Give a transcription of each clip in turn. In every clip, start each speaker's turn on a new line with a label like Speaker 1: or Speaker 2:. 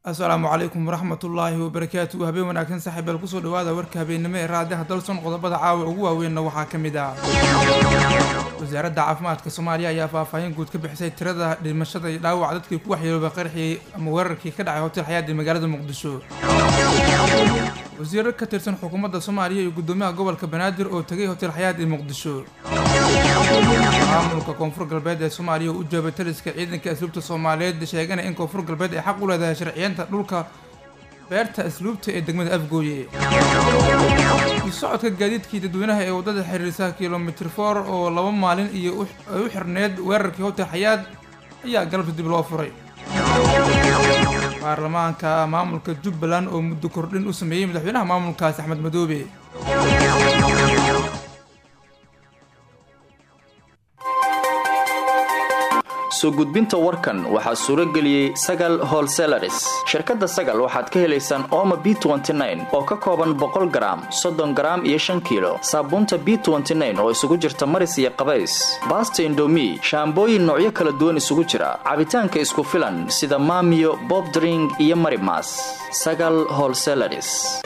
Speaker 1: asalaamu calaykum waraxmatullaahi wabarakaatu habeen wanaagsan saaxiibeel kusoo dhawaada warka habeennimo ee raadiyaha dalson qodobada caawa ugu waaweynna waxaa ka mid ah wasaaradda caafimaadka soomaaliya ayaa faahfaahin guud ka bixisay tirada dhimashada iyo dhaawaca dadkii ku waxyeeloobay qarxii ama weerarkii ka dhacay hotel xayaad ee magaalada muqdisho wasiiro ka tirsan xukuumadda soomaaliya iyo guddoomiyaha gobolka banaadir oo tegay hotel xayaad ee muqdisho maamulka koonfur galbeed ee soomaaliya oo u jawaabay taliska ciidanka asluubta soomaaliyeed sheegana in koonfur galbeed ay xaq u leedahay sharciyeenta dhulka beerta asluubta ee degmada afgooye iyo socodka gaadiidkii dadweynaha ee waddada xiriirsa kilomitr for oo laba maalin iyo ay u xirneed weerarkii hotel xayaad ayaa galabta dib loo furay baarlamaanka maamulka jubbaland oo muddo kordhin u sameeyey madaxweynaha maamulkaasi axmed madoobe
Speaker 2: soo gudbinta warkan waxaa suuro geliyey sagal holselaris shirkadda sagal waxaad ka helaysaan ooma b oo ka kooban boqol garaam soddon garaam iyo shan kiilo saabuunta b oo isugu jirta maris iyo qabays baasta indomi shaambooyin noocyo kala duwan isugu jira cabitaanka isku filan sida maamiyo bobdring iyo marimas sagal holselaris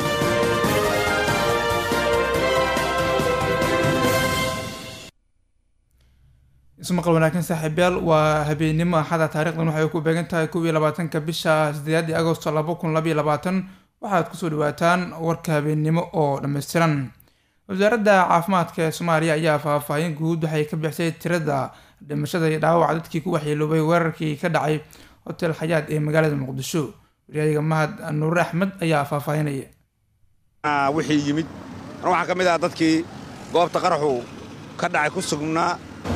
Speaker 1: ismaqal wanaagsan saaxiibyaal waa habeennimo axada taarikhdan waxay ku beegan tahay kow iyo labaatanka bisha sideedii agosto laba kun labaiyo labaatan waxaad kusoo dhawaataan warka habeennimo oo dhammaystiran wasaaradda caafimaadka ee soomaaliya ayaa faahfaahin guud waxay ka bixisay tirada dhimashada iyo dhaawaca dadkii ku waxyeeloobay weerarkii ka dhacay hotel xayaad ee magaalada muqdisho waryaadiga mahad nuure axmed ayaa faahfaahinaya
Speaker 3: wixii yimid waxaa ka mid ah dadkii goobta qaraxu ka dhacay ku sugnaa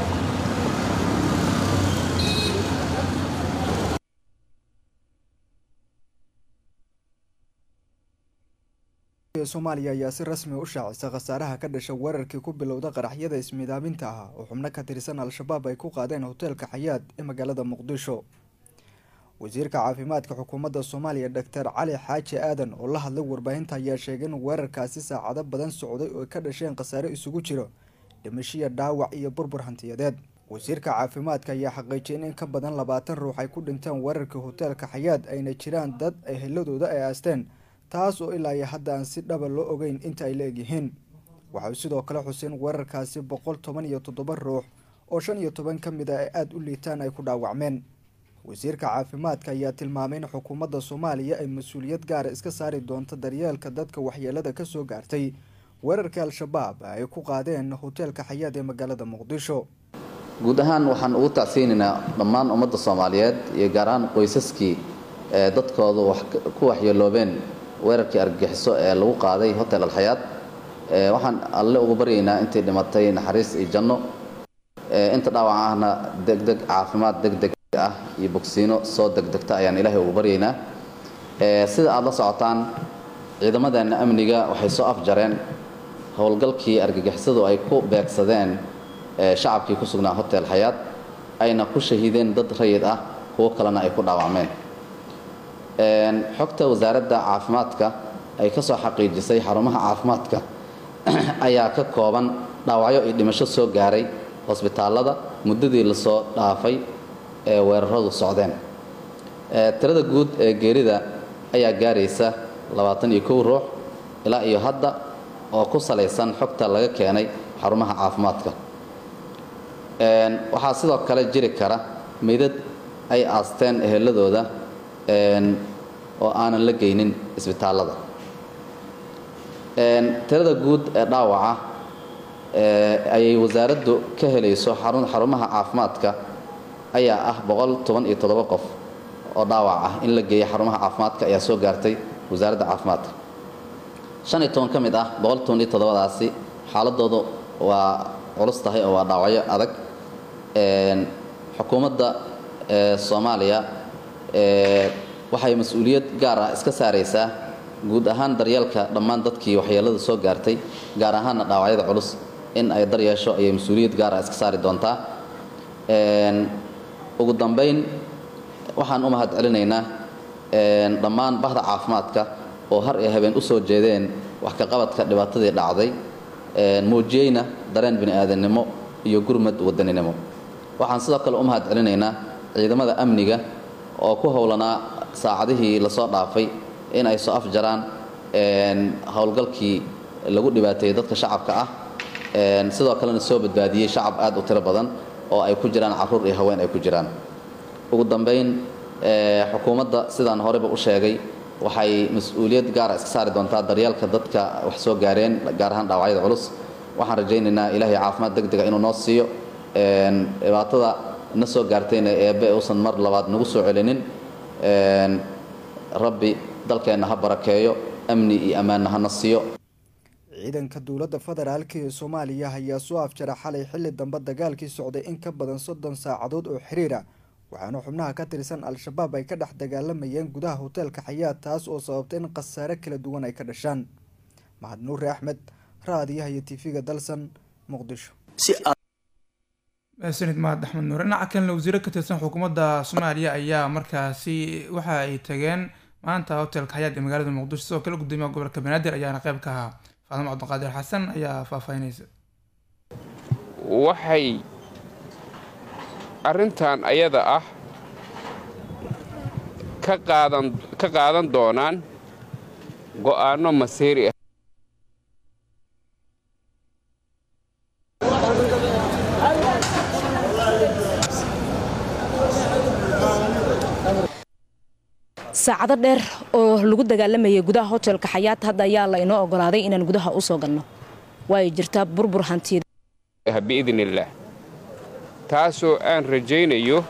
Speaker 4: soomaaliya ayaa si rasmi u shaacisa khasaaraha ka dhasha weerarkii ku bilowda qaraxyada ismiidaaminta ah oo xubno ka tirsan al-shabaab ay ku qaadeen hoteelka xayaad ee magaalada muqdisho wasiirka caafimaadka xukuumadda soomaaliya doctor cali xaaji aadan oo la hadlay warbaahinta ayaa sheegay in weerarkaasi saacado badan socday oo ka dhasheen khasaare isugu jiro dhimashiya dhaawac iyo burbur hantiyadeed wasiirka caafimaadka ayaa xaqiijiyay in in ka badan labaatan ruux ay ku dhinteen weerarkii hoteelka xayaad ayna jiraan dad ay heladooda ay aasteen taas oo ilaa iyo hadda aan si dhaba loo ogeyn inta ay la egyihiin waxay sidoo kale xuseen weerarkaasi boqol toban iyo toddoba ruux oo shan iyo toban ka mid a ay aada u liitaan ay ku dhaawacmeen wasiirka caafimaadka ayaa tilmaamay in xukuumadda soomaaliya ay mas-uuliyad gaara iska saari doonto daryeelka dadka waxyeelada kasoo gaartay weerarkii al-shabaab ay ku qaadeen hoteelka xayaad ee magaalada muqdisho
Speaker 5: guud ahaan waxaan ugu tacsiynaynaa dhammaan ummadda soomaaliyeed iyo gaar ahaan qoysaskii ee dadkoodu ku waxyeeloobeen weerarkii argagixiso ee lagu qaaday hotel alxayaad waxaan alle ugu baryaynaa intii dhimatay naxariis iyo janno inta dhaawac ahna degdeg caafimaad degdeg ah iyo bogsiino soo degdegta ayaan ilaahay ugu baryaynaa sida aada la socotaan ciidamadeenna amniga waxay soo afjareen howlgalkii argagixisadu ay ku beegsadeen shacabkii ku sugnaa hotel xayaad ayna ku shahiideen dad rayid ah kuwo kalena ay ku dhaawacmeen xogta wasaaradda caafimaadka ay ka soo xaqiijisay xarumaha caafimaadka ayaa ka kooban dhaawacyo iyo dhimasho soo gaaray hosbitaallada muddadii lasoo dhaafay ee weeraradu socdeen tirada guud ee geerida ayaa gaaraysa labaatan iyo kow ruux ilaa iyo hadda oo ku salaysan xogta laga keenay xarumaha caafimaadka waxaa sidoo kale jiri kara meydad ay aasteen eheladooda oo aanan la geynin isbitaallada tirada guud ee dhaawaca ayay wasaaraddu ka helayso xarumaha caafimaadka ayaa ah boqol toban iyo toddoba qof oo dhaawac ah in la geeya xarumaha caafimaadka ayaa soo gaartay wasaaradda caafimaadka shan iyo toban ka mid ah boqol toban iyo toddobadaasi xaaladoodu waa culus tahay oo waa dhaawacyo adag xukuumadda soomaaliya waxay mas-uuliyad gaar ah iska saaraysaa guud ahaan daryeelka dhammaan dadkii waxyeelada soo gaartay gaar ahaanna dhaawacyada culus in ay daryeesho ayay mas-uuliyad gaar ah iska saari doontaa ugu dambayn waxaan u mahad celinaynaa dhammaan bahda caafimaadka oo har iyo habeen u soo jeedeen wax ka qabadka dhibaatadii dhacday muujiyeyna dareen bini aadannimo iyo gurmad wadaninimo waxaan sidoo kale u mahad celinaynaa ciidamada amniga oo ku howlanaa saacadihii lasoo dhaafay in ay soo afjaraan howlgalkii lagu dhibaateeyey dadka shacabka ah sidoo kalena soo badbaadiyey shacab aad u tiro badan oo ay ku jiraan carruur iyo haween ay ku jiraan ugu dambayn xukuumadda sidaan horeyba u sheegay waxay mas-uuliyad gaara iska saari doontaa daryeelka dadka wax soo gaareen gaar ahaan dhaawacyada culus waxaan rajaynaynaa ilaahay caafimaad deg dega inuu noo siiyo dhibaatada na soo gaartayna eebbe uusan mar labaad nagu soo celinin rabbi dalkeenna ha barakeeyo amni iyo ammaanna hana siiyo
Speaker 4: ciidanka dowladda federaalk ee soomaaliya ayaa soo afjara xalay xilli dambe dagaalkii socday in ka badan soddon saacadood oo xiriira waxaana xubnaha ka tirsan al-shabaab ay ka dhex dagaalamayeen gudaha hoteelka xayaad taas oo sababtay in khasaare kala duwan ay ka dhashaan mahad nuure axmed raadiyaha iyo tv-ga dalsan muqdisho
Speaker 1: sanid mahad axmed nuure dhinaca kalena wasiiro ka tirsan xukuumadda soomaaliya ayaa markaasi waxa ay tageen maanta hotelka xayaad ee magaalada muqdisho sidoo kale gudoomiyaha gobolka banaadir ayaana qayb ka ahaa faadimo cabdiqaadir xasan ayaa faahfaahinaysa
Speaker 6: waxay arrintan ayada ah ka qaadan ka qaadan doonaan go'aanno masiiri ah
Speaker 7: saacado dheer oo lagu dagaalamayay gudaha hotelka xayaat hadda ayaa la inoo ogolaaday inaan gudaha u soo galno waay jirtaa burbur hantiyada
Speaker 6: biidn illaah taasoo aan rajaynayo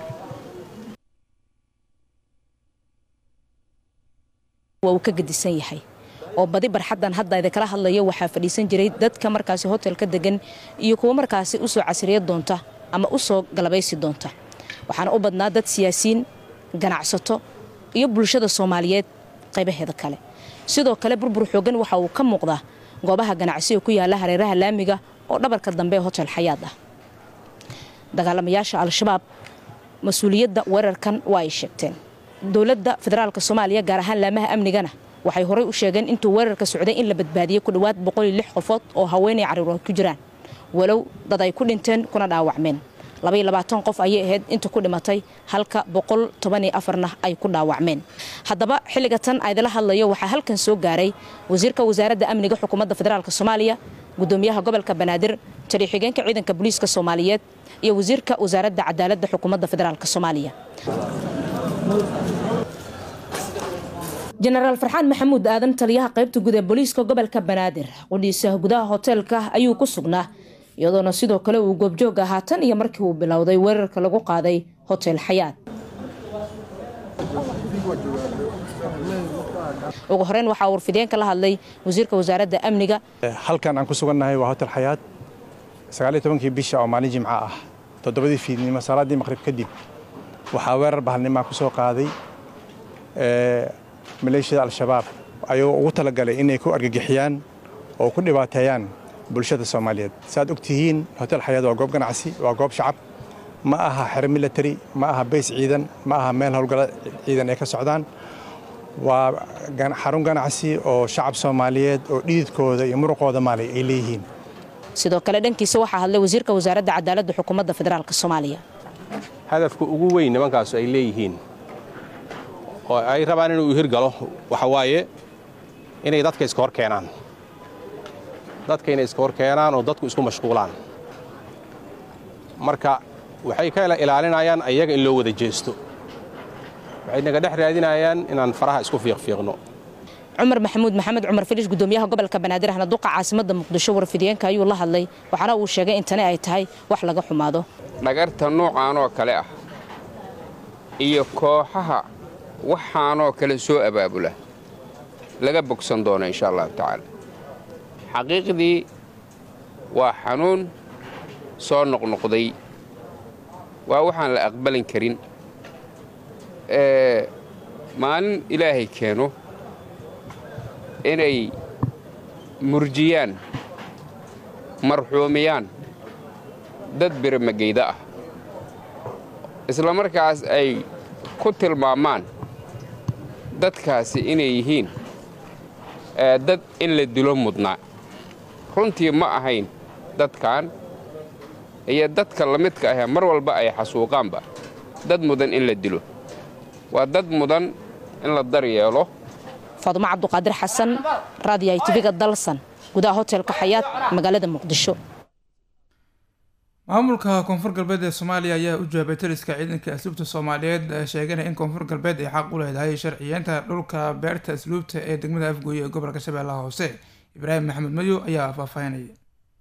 Speaker 7: waa uu ka gedisan yahay oo badi barxaddan hadda idinkala hadlayo waxaa fadhiisan jiray dadka markaasi hotelka degan iyo kuwo markaasi u soo casriya doonta ama u soo galabaysi doonta waxaana u badnaa dad siyaasiyiin ganacsato iyo bulshada soomaaliyeed qaybaheeda kale sidoo kale burbur xoogan waxa uu ka muuqdaa goobaha ganacsiga ku yaala hareeraha laamiga oo dhabarka dambe ee hotel xayaad ah dagaalamayaasha al-shabaab mas-uuliyadda weerarkan waa ay sheegteen dowladda federaalk soomaaliya gaar ahaan laamaha amnigana waxay horey u sheegeen intuu weerarka socday in la badbaadiyey ku dhowaad qofood oo haweenay carruurood ku jiraan walow dad ay ku dhinteen kuna dhaawacmeen qof ayay ahayd inta ku dhimatay halka na ay ku dhaawacmeen haddaba xilliga tan aydala hadlayo waxaa halkan soo gaaray wasiirka wasaaradda amniga xukuumadda federaalk soomaaliya gudoomiyaha gobolka banaadir taliyo-xigeenka ciidanka booliiska soomaaliyeed iyo wasiirka wasaaradda cadaaladda xukuumadda federaalk soomaaliya jenaraal farxaan maxamuud aadan taliyaha qaybta guud ee booliiska gobolka banaadir qudhiisa gudaha hoteelka ayuu ku sugnaa iyadoona sidoo kale uu goobjoog ahaa tan iyo markii uu bilowday weerarka lagu qaaday hotel xayaad ugu horeyn waxaa warfideenka la hadlay wasiirka wasaaradda amniga
Speaker 8: halkan aan ku sugannahay waa hotel xayaad sagaaliyo tobankii bisha oo maalin jimco ah toddobadii fiidnimo salaaddii maqrib kadib waxaa weerar bahalnimaa ku soo qaaday maleeshiyada al-shabaab ayagoo ugu talagalay inay ku argagixiyaan oo ku dhibaateeyaan bulshada soomaaliyeed saaad og tihiin hotel xayaad waa goob ganacsi waa goob shacab ma aha xero military ma aha bays ciidan ma aha meel howlgala ciidan ay ka socdaan waa xarun ganacsi oo shacab soomaaliyeed oo dhididkooda iyo muruqooda maalay ay leeyihiin
Speaker 7: sidoo kale dhankiisa waxaa hadlay wasiirka wasaaradda cadaaladda xukuumadda federaalk soomaaliya
Speaker 9: hadafka ugu weyn nimankaasu ay leeyihiin oo ay rabaan inuu hirgalo waxa waaye inay dadka iska hor keenaan dadka inay iska hor keenaan oo dadku isku mashquulaan marka waxay ka ilaalinayaan ayaga in loo wada jeesto waxay naga dhex raadinayaan inaan faraha isku fiiqfiiqno
Speaker 7: cumar maxamuud maxamed cumar filish gudoomiyaha gobolka banaadir ahna duqa caasimadda muqdisho warfidiyeenka ayuu la hadlay waxaana uu sheegay in tani ay tahay wax laga xumaado
Speaker 6: dhagarta noocaanoo kale ah iyo kooxaha waxaanoo kale soo abaabula laga bogsan doono insha allahu tacaala xaqiiqdii waa xanuun soo noqnoqday waa waxaan la aqbalin karin maalin ilaahay keeno inay murjiyaan marxuumiyaan dad biramageyda ah isla markaas ay ku tilmaamaan dadkaasi inay yihiin dad in la dilo mudnaa runtii ma ahayn dadkan iyo dadka la midka ahee mar walba ay xasuuqaanba dad mudan in la dilo waa dad mudan in la daryeelo
Speaker 7: faadumo cabduqaadir xasan raadiyahay tiviga dalsan gudaha hotelka xayaad magaalada muqdisho
Speaker 1: maamulka koonfur galbeed ee soomaaliya ayaa u jawaabay taliska ciidanka asluubta soomaaliyeed sheeganaya in koonfur galbeed ay xaq u leedahay sharciyeenta dhulka beerta asluubta ee degmada afgooye ee gobolka shabeellaha hoose ibraahim maxamed mayo ayaa faahfaahinaya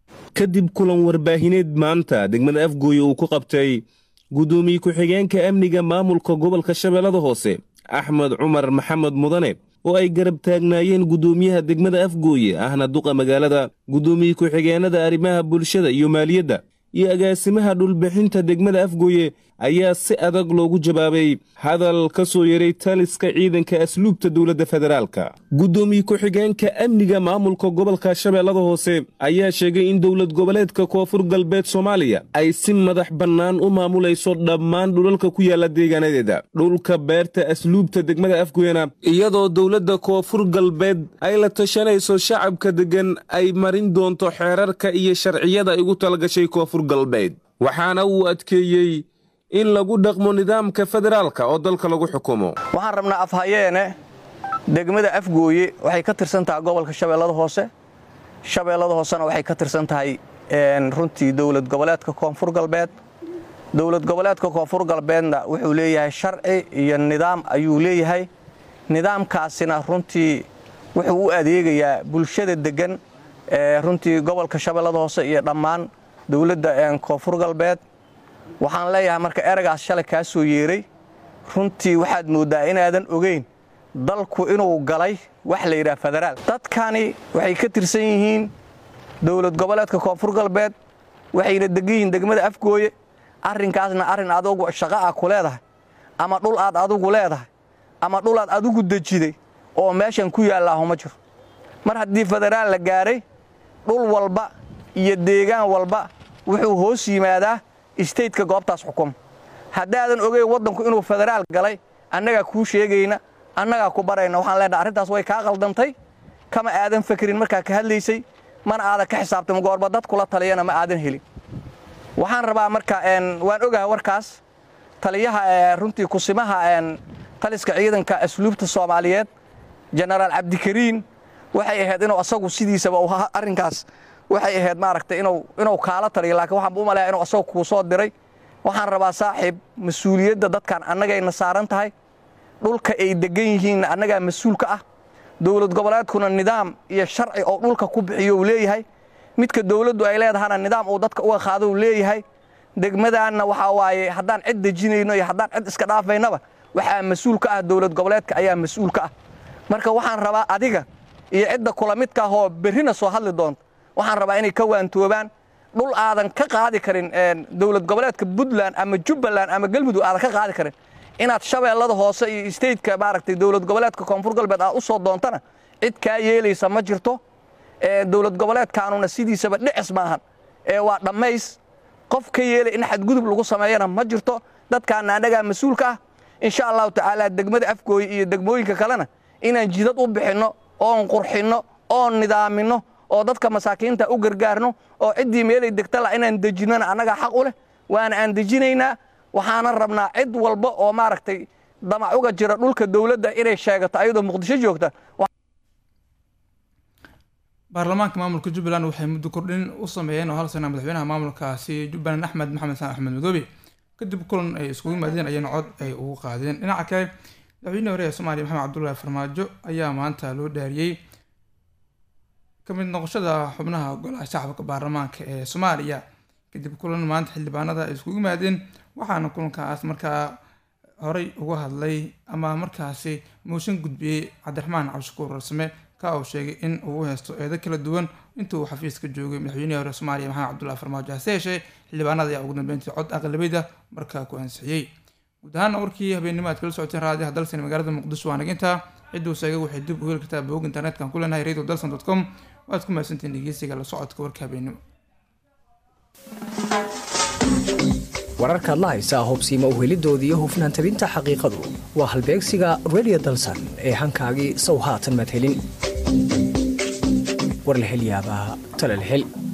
Speaker 10: kadib kulan warbaahineed maanta degmada afgooye uu ku qabtay guddoomiye ku-xigeenka amniga maamulka gobolka shabeellada hoose axmed cumar maxamed mudane oo ay garab taagnaayeen guddoomiyaha degmada afgooye ahna duqa magaalada guddoomiye ku-xigeenada arrimaha bulshada iyo maaliyadda iyo agaasimaha dhulbixinta degmada afgooye ayaa si adag loogu jawaabay hadal ka soo yeray taliska ciidanka asluubta dowladda federaalka guddoomiye ku-xigeenka amniga maamulka gobolka shabeellada hoose ayaa sheegay in dowlad goboleedka koonfur galbeed soomaaliya ay si madax bannaan u maamulayso dhammaan dhulalka ku yaalla deegaanadeeda dhulka beerta asluubta degmada afgooyena iyadoo dowladda koonfur galbeed ay la tashanayso shacabka deggan ay marin doonto xeerarka iyo sharciyada ay ugu talagashay koonfur galbeed waxaana uu adkeeyey in lagu dhaqmo nidaamka federaalka oo dalka lagu xukumo
Speaker 11: waxaan rabnaa afhayeene degmada afgooye waxay ka tirsan tahay gobolka shabeellada hoose shabeellada hoosena waxay ka tirsan tahay runtii dowlad goboleedka koonfur galbeed dowlad goboleedka koonfur galbeedna wuxuu leeyahay sharci iyo nidaam ayuu leeyahay nidaamkaasina runtii wuxuu u adeegayaa bulshada deggan runtii gobolka shabeellada hoose iyo dhammaan dowladda koonfur galbeed waxaan leeyahay marka eragaas shalay kaa soo yeeray runtii waxaad mooddaa inaadan ogeyn dalku inuu galay wax la yidhaha federaal dadkani waxay ka tirsan yihiin dowlad goboleedka koonfur galbeed waxayna degan yihiin degmada afgooye arrinkaasna arrin adugu shaqo ah ku leedahay ama dhul aad adugu leedahay ama dhul aad adigu dejiday oo meeshan ku yaallaaho ma jiro mar haddii federaal la gaaray dhul walba iyo deegaan walba wuxuu hoos yimaadaa istaytka goobtaas xukuma haddaadan ogeyn waddanku inuu federaal galay annagaa kuu sheegayna annagaa ku barayna waxaan leenahay arrintaas way kaa qaldantay kama aadan fakrin markaa ka hadlaysay mana aadan ka xisaabtama goorba dad kula taliyana ma aadan helin waxaan rabaa marka waan ogahay warkaas taliyaha runtii kusimaha taliska ciidanka asluubta soomaaliyeed jenaraal cabdikariin waxay ahayd inuu asagu sidiisaba arrinkaas waxay ahayd maaragtay inuu kaala taliyo laakiin waxaan u malaya inuu asagu kuu soo diray waxaan rabaa saaxiib mas-uuliyadda dadkan annagayna saaran tahay dhulka ay deggan yihiinna annagaa mas-uulka ah dowlad goboleedkuna nidaam iyo sharci oo dhulka ku bixiyo uu leeyahay midka dowladdu ay leedahana nidaam uu dadka uga qaado uu leeyahay degmadaanna waxaa waaye haddaan cid dejinayno iyo haddaan cid iska dhaafaynaba waxaa mas-uul ka ah dowlad goboleedka ayaa mas-uul ka ah marka waxaan rabaa adiga iyo cidda kula midka ah oo berrina soo hadli doonta waxaan rabaa inay ka waantoobaan dhul aadan ka qaadi karin dowlad goboleedka puntland ama jubbaland ama galmudug aadan ka qaadi karin inaad shabeellada hoose iyo stateka maaragtay dowlad goboleedka koonfur galbeed aad u soo doontana cid kaa yeelaysa ma jirto dowlad goboleedkaanuna sidiisaba dhicis maahan ee waa dhammays qof ka yeelay in xadgudub lagu sameeyana ma jirto dadkaana annagaa mas-uulka ah insha allahu tacaala degmada afgooye iyo degmooyinka kalena inaan jidad u bixinno oon qurxinno oon nidaaminno oo dadka masaakiinta u gargaarno oo ciddii meelay degta la inaan dejinnona annagaa xaq u leh waana aan dejinaynaa waxaana rabnaa cid walba oo maaragtay damac uga jira dhulka dowladda inay sheegato ayadoo muqdisho joogta
Speaker 1: baarlamaanka maamulka jubbaland waxay muddo kordhin u sameeyeen oo hal sana madaxweynaha maamulkaasi jubbaland axmed maxamed saan axmed madoobe kadib kulan ay iskugu yimaadeen ayana cod ay ugu qaadeen dhinaca kale madaxweynihii hore ee soomaaliya maxamed cabdullaahi farmaajo ayaa maanta loo dhaariyey kamid noqoshada xubnaha golaha shacabka baarlamaanka ee soomaaliya kadib kulan maanta xildhibaanada ay iskugu yimaadeen waxaana kulankaas markaa horey uga hadlay ama markaasi mooshin gudbiyey cabdiraxmaan cabdishakuur rarsame ka uu sheegay in uu haysto eedo kala duwan intuu xafiiska joogay madaxweynihii hore soomaaliya maxamed cabdullahi farmaajo hase yeeshee xildhibaanada ayaa ugu dambeyntii cod aqlabiyada markaa ku ansixiyey guud ahaana warkii habeennimo aad kala socoteen raadiyaha dalsan magaalada muqdisho waa naginta cidduu sheegay waxay dib u heli kartaa bog internetka ku leenahay radio dalsan dot com waad ku mahadsantiin dhegeysiga la socodka warka habeennimo
Speaker 12: wararkaad la haysaa hubsiima uhelidoodii iyo hufnaan tabinta xaqiiqadu waa halbeegsiga radio dalsan ee hankaagii sow haatan maad helin war la hel yaabaa tala la hel